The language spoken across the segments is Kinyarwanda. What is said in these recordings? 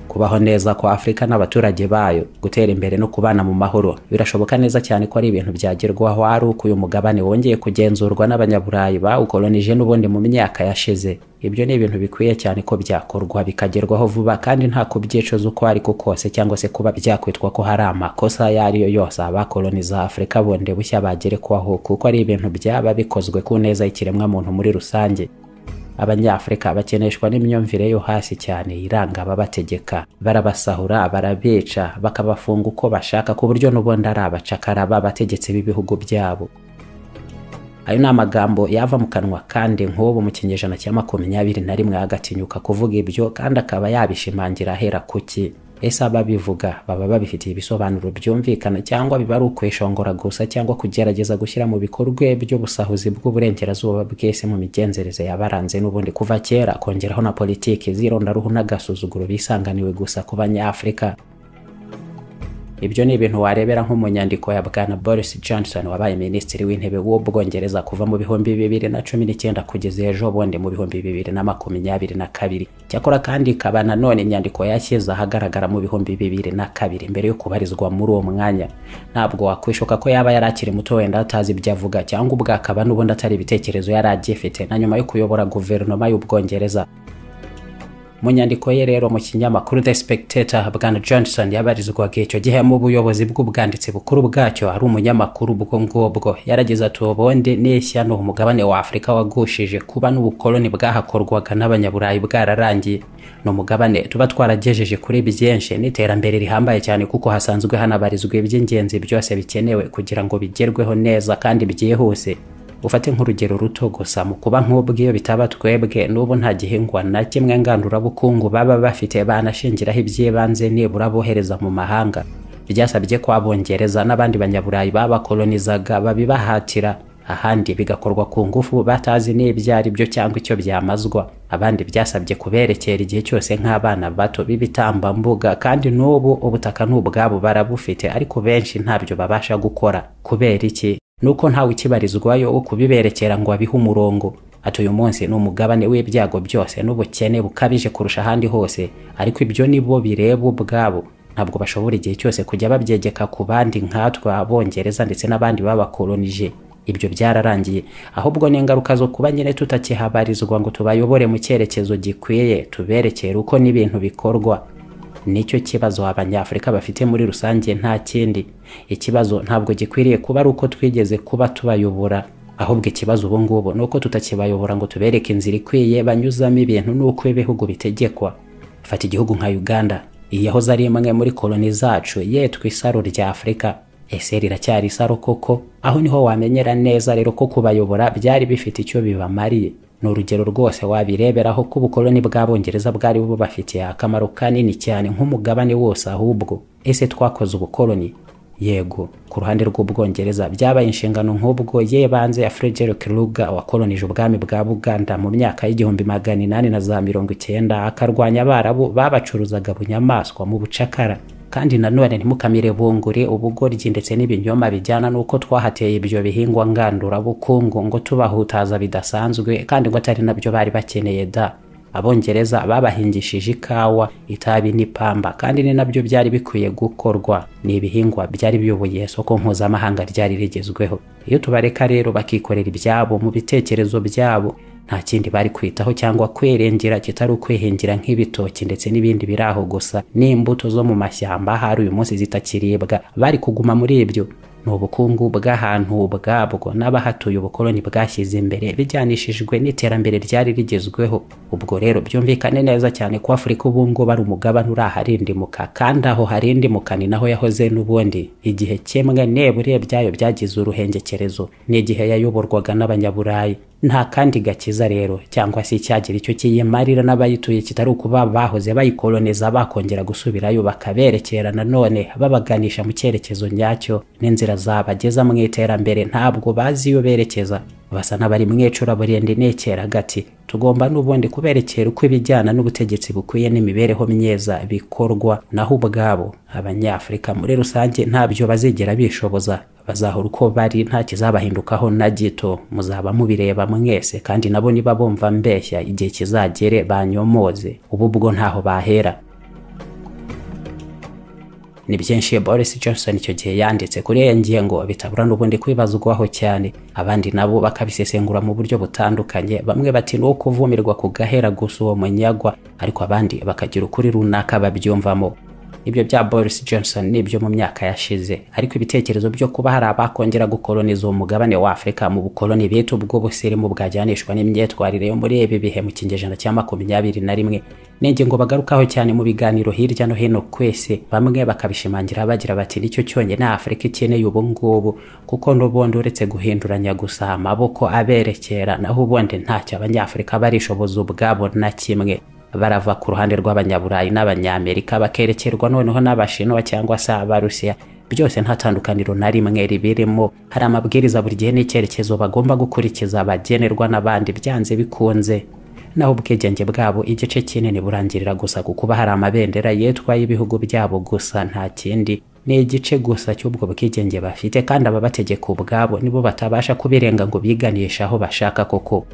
kubaho neza kwa afurika n'abaturage bayo gutera imbere no kubana mu mahoro birashoboka neza cyane ko ari ibintu byagerwaho ari uko uyu mugabane wongeye kugenzurwa n'abanyaburayi bawukolonije n'ubundi mu myaka yashize ibyo ni ibintu bikwiye cyane ko byakorwa bikagerwaho vuba kandi nta kubyicuza uko ari ko kose cyangwa se kuba byakwitwa ko hari amakosa ayo ari yo yose abakoloniza afurika bundi bushya bagerekwaho kuko ari ibintu byaba bikozwe ku neza y'ikiremwamuntu muri rusange abanyafurika bakeneshwa n'imyumvire yo hasi cyane iranga ababategeka barabasahura barabica bakabafunga uko bashaka ku buryo n'ubundi ari abacakara b'abategetsi b'ibihugu byabo ayo ni amagambo yava mu kanwa kandi nk'ubu mu kinyejana cya makumyabiri na rimwe agatinyuka kuvuga ibyo kandi akaba yabishimangira ahera kuki ese ababivuga baba babifitiye ibisobanuro byumvikana cyangwa biba ari ukwishongora gusa cyangwa kugerageza gushyira mu bikorwa by'ubusahuzi bw'uburengerazuba bw'isi mu migenzereze yabaranze n'ubundi kuva kera kongeraho na politiki z'irondaruhu n'agasuzuguro bisanganiwe gusa ku banyafurika ibyo ni ibintu warebera nko mu nyandiko ya bwana boris johnson wabaye minisitiri w'intebe w'ubwongereza kuva mu bihumbi bibiri na cumi n'icyenda kugeza ejo bundi mu bihumbi bibiri na makumyabiri na kabiri cyakora kandi ikaba nanone inyandiko yashyize ahagaragara mu bihumbi bibiri na kabiri mbere yo kubarizwa muri uwo mwanya ntabwo wakwishuka ko yaba yari akiri muto wenda atazi ibyo avuga cyangwa ubwo akaba n'ubundi atari ibitekerezo yari agifite na nyuma yo kuyobora guverinoma y'ubwongereza mu nyandiko ye rero mu kinyamakuru the spectator bwana johnson yabarizwaga icyo gihe mu buyobozi bw'ubwanditsi bukuru bwacyo ari umunyamakuru ubwo ngubwo yarageze ati ubundi n'ishyano umugabane wa afurika wagushije kuba n'ubukoloni bwahakorwaga n'abanyaburayi bwararangiye ni umugabane tuba twaragejeje kuri byinshi n'iterambere rihambaye cyane kuko hasanzwe hanabarizwa iby'ingenzi byose bikenewe kugira ngo bigerweho neza kandi byihuse ufate nk'urugero ruto gusa mu kuba nk'ubw'iyo bitaba twebwe n'ubu nta gihingwa na kimwe ngandurabukungu baba bafite banashingiraho iby'ibanze nibura bohereza mu mahanga byasabye ko abongereza n'abandi banyaburayi babakolonizaga babibahatira ahandi bigakorwa ku ngufu batazi n'ibyo ari byo cyangwa icyo byamazwa abandi byasabye kuberekera igihe cyose nk'abana bato b'ibitambambuga kandi n'ubu ubutaka n'ubwabo barabufite ariko benshi ntabyo babasha gukora kubera iki nuko ntawe ukibarizwayo wo kubiberekera ngo abihe umurongo ati uyu munsi ni umugabane w'ibyago byose n'ubukene bukabije kurusha ahandi hose ariko ibyo ni bo bireba ubwabo ntabwo bashobora igihe cyose kujya babyegeka ku bandi nkatwe abongereza ndetse n'abandi babakolonije ibyo byararangiye ahubwo ni ingaruka zo kuba nyine tutakihabarizwa ngo tubayobore mu cyerekezo gikwiye tuberekere uko n'ibintu bikorwa nicyo kibazo abanyafurika bafite muri rusange nta kindi ikibazo ntabwo gikwiriye kuba ari uko twigeze kuba tubayobora ahubwo ikibazo ubu ngubu ni uko tutakibayobora ngo tubereke inzira ikwiye banyuzamo ibintu n'uko ibihugu bitegekwa fata igihugu nka uganda iyi yahoze ari imwe muri koloni zacu yetwa isaro rya afurika ese riracyari isaro koko aho niho wamenyera neza rero ko kubayobora byari bifite icyo bibamariye ni urugero rwose wabireberaho ko ubukoloni bw'abongereza bwari bubafitiye akamaro kanini cyane nk'umugabane wose ahubwo ese twakoze ubukoloni yego ku ruhande rw'ubwongereza byabaye inshingano nk'ubwo yebanze ya frederick ruga wakolonije ubwami bwa buganda mu myaka y'igihumbi magana inani na za mirongo icyenda akarwanya abarabu babacuruzaga bunyamaswa mu bucakara kandi nanone ntimukamire bungure ubugoryi ndetse n'ibinyoma bijyana n'uko twahateye ibyo bihingwa ngandurabukungu ngo tubahutaza bidasanzwe kandi ngo atari nabyo bari bakeneye da abongereza babahingishije ikawa itabi n'ipamba kandi ni nabyo byari bikwiye gukorwa ni ibihingwa byari biyoboye isoko mpuzamahanga ryari rigezweho iyo tubareka rero bakikorera ibyabo mu bitekerezo byabo nta kindi bari kwitaho cyangwa kwirengera kitari ukwihingira nk'ibitoki ndetse n'ibindi biri aho gusa n'imbuto zo mu mashyamba hari uyu munsi zitakiribwa bari kuguma muri ibyo ni ubukungu bw'ahantu bwabwo n'abahatuye ubukoloni bwashyize imbere bijyanishijwe n'iterambere ryari rigezweho ubwo rero byumvikane neza cyane ko afurika ubu ngubu ari umugabane uri aharindimuka kandi aho harindimuka ni naho yahoze n'ubundi igihe kimwe nebure byayo byagize uruhengekerezo n'igihe yayoborwaga n'abanyaburayi nta kandi gakiza rero cyangwa se icyagira icyo kiyimarira n'abayituye kitari ukuba bahoze bayikoloneza bakongera gusubirayo bakaberekera nanone babaganisha mu cyerekezo nyacyo n'inzira zabageza mu iterambere ntabwo bazi iyo berekeza basa n'abari mu icuraburindi nekera gati tugomba n'ubundi kuberekera uko ibijyana n'ubutegetsi bukwiye n'imibereho myiza bikorwa naho ubwabo abanyafurika muri rusange ntabyo bazigera bishoboza bazahora uko bari nta kizabahindukaho na gito muzaba mubireba mwese kandi nabo niba bumva mbeshya igihe kizagere banyomoze ubu bwo ntaho bahera ni byinshi Boris Johnson icyo gihe yanditse kuri iyo ngingo bitabura n'ubundi kwibazwaho cyane abandi nabo bakabisesengura mu buryo butandukanye bamwe bati ni uwo kuvumirwa ku gahera gusa uwo munyagwa ariko abandi bakagira ukuri runaka babyumvamo ibyo bya Boris Johnson ni ibyo mu myaka yashize ariko ibitekerezo byo kuba hari abakongera gukoloniza uwo mugabane wa Afurika mu bukoloni bw'ubu bw'ubusirimu bwajyanishwa n'imyitwarire yo muri ibi bihe mu kinyejana cya makumyabiri na rimwe ni ingingo bagarukaho cyane mu biganiro hirya no hino kwese bamwe bakabishimangira bagira bati nicyo cyonyine Afurika ikeneye ubu ngubu kuko n'ubundi uretse guhinduranya gusa amaboko aberekera naho ubundi ntacyo abanyafurika barishoboza ubwabo na kimwe barava ku ruhande rw'abanyaburayi n'abanyamerika bakerekerwa noneho n'abashinwa cyangwa se abarusiya byose nta tandukaniro na rimwe ribirimo hari amabwiriza buri gihe n'icyerekezo bagomba gukurikiza abagenerwa n'abandi byanze bikunze naho ubwigenge bwabo igice kinini burangirira gusa ku kuba hari amabendera yitwa y'ibihugu byabo gusa nta kindi ni igice gusa cy'ubwo bwigenge bafite kandi ababategeka ubwabo nibo batabasha kubirenga ngo biganishe aho bashaka koko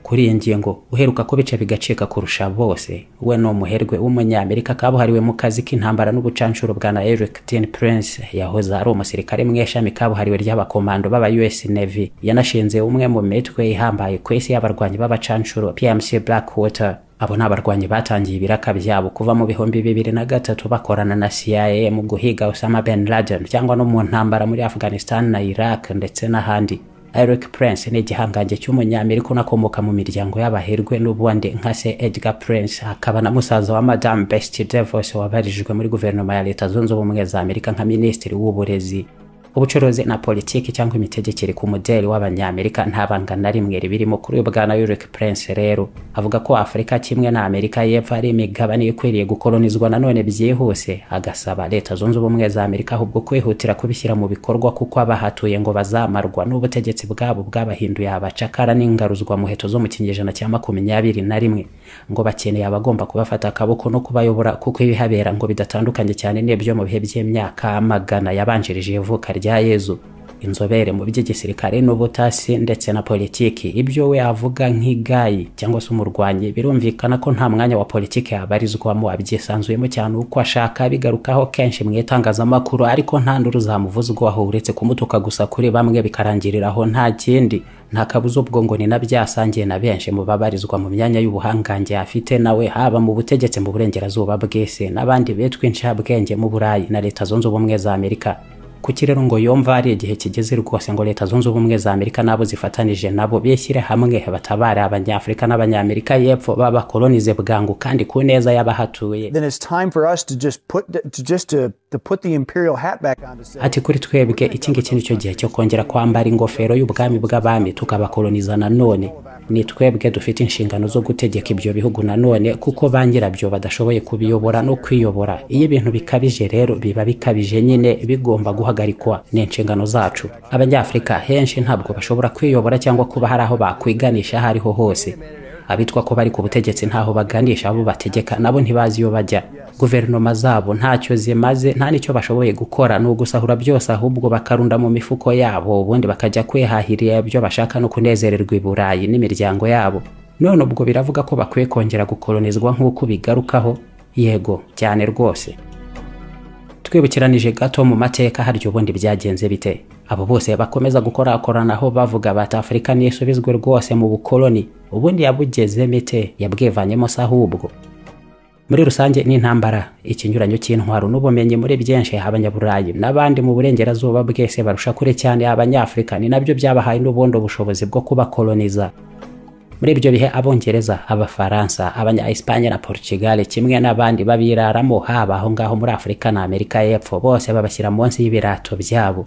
kuri iyi ngingo uheruka ko bica bigacika kurusha bose we ni umuherwe w'umunyamerika kabuhariwe mu kazi k'intambara n'ubucanshuro bwa na Eric Tin Prince yahoze ari umusirikare mu ishami kabuhariwe ry'abakomando b'aba US Navy yanashinze umwe mu mitwe ihambaye ku isi y'abarwanyi b'abacanshuro PMC Blackwater abo ni abarwanyi batangiye ibiraka byabo kuva mu bihumbi bibiri na gatatu bakorana na CIA mu guhiga Osama Bin Laden cyangwa no mu ntambara muri Afghanistan na Iraq ndetse n'ahandi Eric Prince ni igihangange cy'umunyamerika unakomoka mu miryango y'abaherwe n'ubundi nka se Edgar Prince akaba na musaza wa Madame Betsy DeVos wabarijwe muri guverinoma ya Leta Zunze Ubumwe za Amerika nka minisitiri w'uburezi ubucuruzi na politiki cyangwa imitegekere ku mudeli w'abanyamerika nta banga na rimwe ribirimo kuri bwana Eric Prince rero avuga ko Afurika kimwe na Amerika y'Epfo ari imigabane ikwiriye gukolonizwa nanone byihuse agasaba Leta Zunze Ubumwe za Amerika ahubwo kwihutira kubishyira mu bikorwa kuko abahatuye ngo bazamarwa n'ubutegetsi bwabo bwabahinduye abacakara n'ingaruzwa muheto zo mu kinyejana cya makumyabiri na rimwe ngo bakeneye abagomba kubafata akaboko no kubayobora kuko ibihabera ngo bidatandukanye cyane n'ibyo mu bihe by'imyaka magana yabanjirije ivuka rya rya Yezu inzobere mu by'igisirikare n'ubutasi ndetse na politiki ibyo we avuga nk'igayi cyangwa se umurwanyi birumvikana ko nta mwanya wa politiki yabarizwamo abyisanzuyemo cyane uko ashaka bigarukaho kenshi mu itangazamakuru ariko nta nduru zamuvuzwaho uretse kumutuka gusa kuri bamwe bikarangiriraho nta kindi nta kabuza ubwo ngo ni na byasangiye na benshi mu babarizwa mu myanya y'ubuhangange afite nawe haba mu butegetsi mu burengerazuba bw'isi n'abandi bitwa inshabwenge mu burayi na leta zunze ubumwe za amerika kuki rero ngo yumva ari igihe kigeze rwose ngo leta zunze ubumwe za amerika nabo zifatanije nabo bishyire hamwe batabare abanyafurika n'abanyamerika y'epfo babakolonize bwangu kandi ku neza y'abahatuye ati kuri twebwe iki ngiki nicyo gihe cyo kongera kwambara ingofero y'ubwami bw'abami tukabakoloniza nanone ni twebwe dufite inshingano zo gutegeka ibyo bihugu nanone kuko ba nyirabyo badashoboye kubiyobora no kwiyobora iyo ibintu bikabije rero biba bikabije nyine bigomba guhagarikwa ni inshingano zacu abanyafurika henshi ntabwo bashobora kwiyobora cyangwa kuba hari aho bakwiganisha aho ariho hose abitwa ko bari ku butegetsi ntaho baganisha abo bategeka nabo ntibazi iyo bajya guverinoma zabo ntacyo zimaze nta n'icyo bashoboye gukora ni ugusahura byose ahubwo bakarunda mu mifuko yabo ubundi bakajya kwihahirira ibyo bashaka no kunezererwa i burayi n'imiryango yabo none ubwo biravuga ko bakwiye kongera gukolonizwa nk'uko bigarukaho yego cyane rwose twibukiranije gato mu mateka harya ubundi byagenze bite abo bose bakomeza gukorakoranaho bavuga bati afurika nisubizwe rwose mu bukoloni ubundi yabugeze mite yabwivanyemo se ahubwo muri rusange ni intambara ikinyuranyo cy'intwaro n'ubumenyi muri byinshi abanyaburayi n'abandi mu burengerazuba bwese barusha kure cyane abanyafurika ni nabyo byabahaye n'ubundi ubushobozi bwo kubakoloniza muri ibyo bihe abongereza abafaransa abanya-espanye na portugal kimwe n'abandi babiraramo haba aho ngaho muri afurika na amerika y'epfo bose babashyira munsi y'ibirato byabo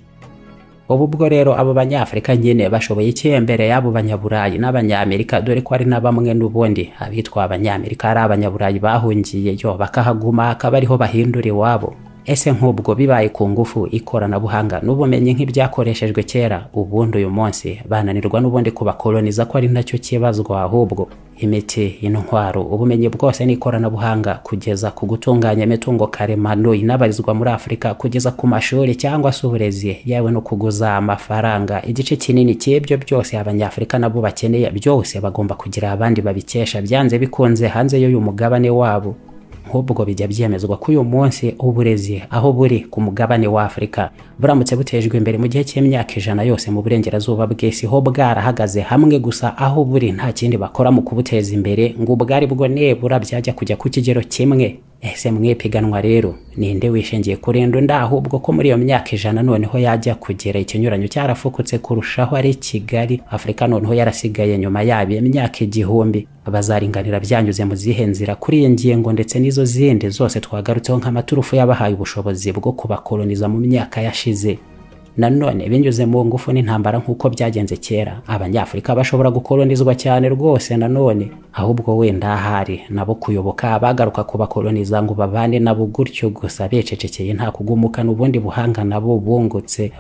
ubu bwo rero abo banyafurika nyine bashoboye icyembere y'abo banyaburayi n'abanyamerika dore ko ari na bamwe n'ubundi abitwa abanyamerika ari abanyaburayi bahungiye yo bakahaguma akaba ariho bahindura iwabo ese nk'ubwo bibaye ku ngufu ikoranabuhanga n'ubumenyi nk'ibyakoreshejwe kera ubundi uyu munsi bananirwa n'ubundi kubakoloniza ko ari nacyo kibazwa ahubwo imiti intwaro ubumenyi bwose n'ikoranabuhanga kugeza ku gutunganya imitungo karemano inabarizwa muri afurika kugeza ku mashuri cyangwa se uburezi yewe no kuguza amafaranga igice kinini cy'ibyo byose abanyafurika nabo bakeneye byose bagomba kugira abandi babikesha byanze bikunze hanze y'uyu mugabane wabo nk'ubwo bijya byemezwa ko uyu munsi uburezi aho buri ku mugabane wa Afurika buramutse butejwe imbere mu gihe cy'imyaka ijana yose mu burengerazuba bw'isi ho bwarahagaze hamwe gusa aho buri nta kindi bakora mu kubuteza imbere ngo ubwari bwo nebura byajya kujya ku kigero kimwe ese mwepiganwa rero ninde wishingiye kurenda undi ahubwo ko muri iyo myaka ijana noneho yajya kugera ikinyuranyo cyarafukutse kurushaho ari kigali afurika noneho yarasigaye nyuma yabo imyaka igihumbi bazaringanira byanyuze mu zihe nzira kuri iyi ngingo ndetse n'izo zindi zose twagarutseho nk'amaturufu yabahaye ubushobozi bwo kubakoloniza mu myaka yashize nanone binyuze mu ngufu n'intambara nk'uko byagenze kera abanyafurika bashobora gukolonizwa cyane rwose nanone ahubwo wenda ahari nabo kuyoboka abagaruka kubakoloniza ngo babane nabo gutyo gusa bececekeye nta kugumuka n'ubundi buhanga nabo bungutse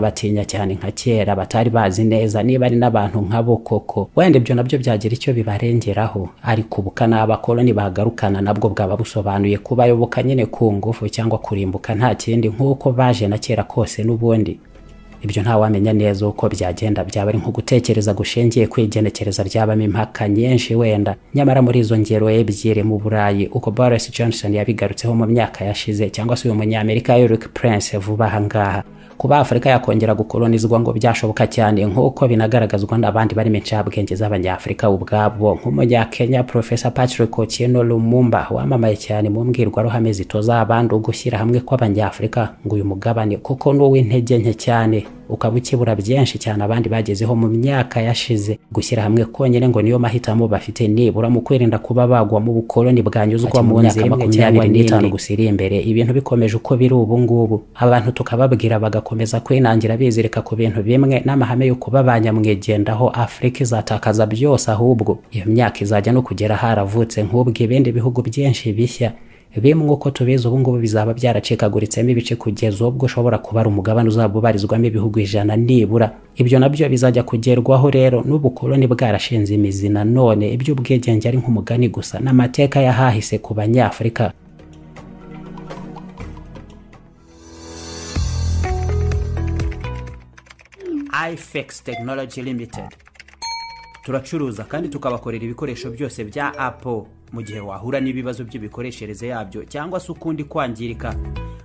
batakina cyane nka kera batari bazi neza niba ari n'abantu nk'abo koko wenda ibyo nabyo byagira icyo bibarengeraho ariko ubuka n'abakoloni bagarukana nabwo bwaba busobanuye kubayoboka nyine ku ngufu cyangwa kurimbuka nta kindi nk'uko baje na kera kose n'ubundi ibyo ntawamenya neza uko byagenda byaba ari nko gutekereza gushingiye kwigenekereza byabamo impaka nyinshi wenda nyamara muri izo ngero ebyiri mu burayi uko boris johnson yabigarutseho mu myaka yashize cyangwa se uyu munyamerika eric prince vuba aha ngaha kuba afurika yakongera gukolonizwa ngo byashoboka cyane nk'uko binagaragazwa n'abandi barimo incabwenge z'abanyafurika ubwabo nk'umunyakenya profesa patrick otieno lumumba wamamaye cyane mu mbwirwaruhame zitoza abandi ugushyira hamwe kw'abanyafurika ngo uyu mugabane kuko ni uw'intege nke cyane ukaba ukibura byinshi cyane abandi bagezeho mu myaka yashize gushyira hamwe konyine ngo niyo mahitamo bafite nibura mu kwirinda kuba bagwa mu bukoloni bwanyuzwa mu nzira makumyabiri n'itanu gusa iri imbere ibintu bikomeje uko biri ubu ngubu abantu tukababwira bagakomeza kwinangira bizirika ku bintu bimwe n'amahame yo kuba ba nyamwigendaho afurika izatakaza byose ahubwo iyo myaka izajya no kugera haravutse nk'ubwo ibindi bihugu byinshi bishya bimwe uko tubizi ubu ngubu bizaba byaracikagurutsemo ibice kugeza ubwo ushobora kuba ari umugabane uzaba ubarizwamo ibihugu ijana nibura ibyo nabyo bizajya kugerwaho rero n'ubukoloni bwarashinze imizi nanone iby'ubwigenge ari nk'umugani gusa n'amateka yahahise ku banyafurika ifex tekinoloji limitedi turacuruza kandi tukabakorera ibikoresho byose bya apo mu gihe wahura n'ibibazo by'imikoreshereze yabyo cyangwa se ukundi kwangirika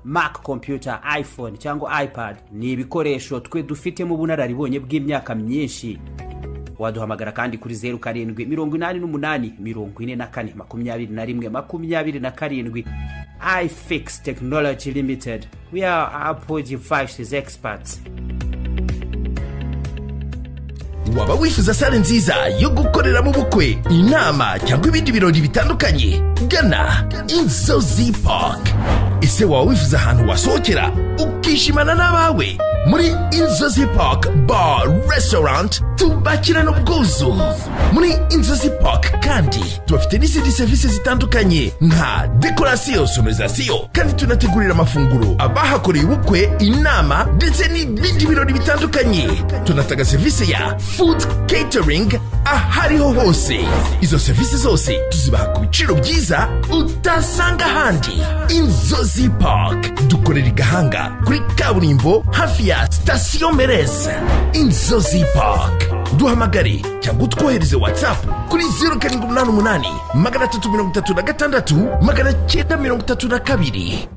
mac computer iphone cyangwa ipad ni ibikoresho twe dufitemo ubunararibonye bw'imyaka myinshi waduhamagara kandi kuri zeru karindwi mirongo inani n'umunani mirongo ine na kane makumyabiri na rimwe makumyabiri na karindwi ifix technology limited we are apple devices experts waba wifuza sale nziza yo gukoreramo ubukwe inama cyangwa ibindi birori bitandukanye gana inzozi park ese waba wifuza ahantu wasohokera ukishimana n'abawe muri inzozi park bar restaurant tubakirana ubwuzu muri inzozi park kandi tubafite n'izindi serivisi zitandukanye nka dekorasiyo sonorizasiyo kandi tunategurira amafunguro abahakoreye ubukwe inama ndetse n'ibindi birori bitandukanye tunatanga serivisi ya food catering ahariho hose izo serivisi zose tuzibaha ku biciro byiza utasanga ahandi inzozi park dukorera i gahanga kuri kaburimbo hafi ya sitasiyo mereze inzozi park duhamagare cyangwa utwohereze watsapu kuri zeru karindwi umunani umunani magana atatu mirongo itatu na gatandatu magana cyenda mirongo itatu na kabiri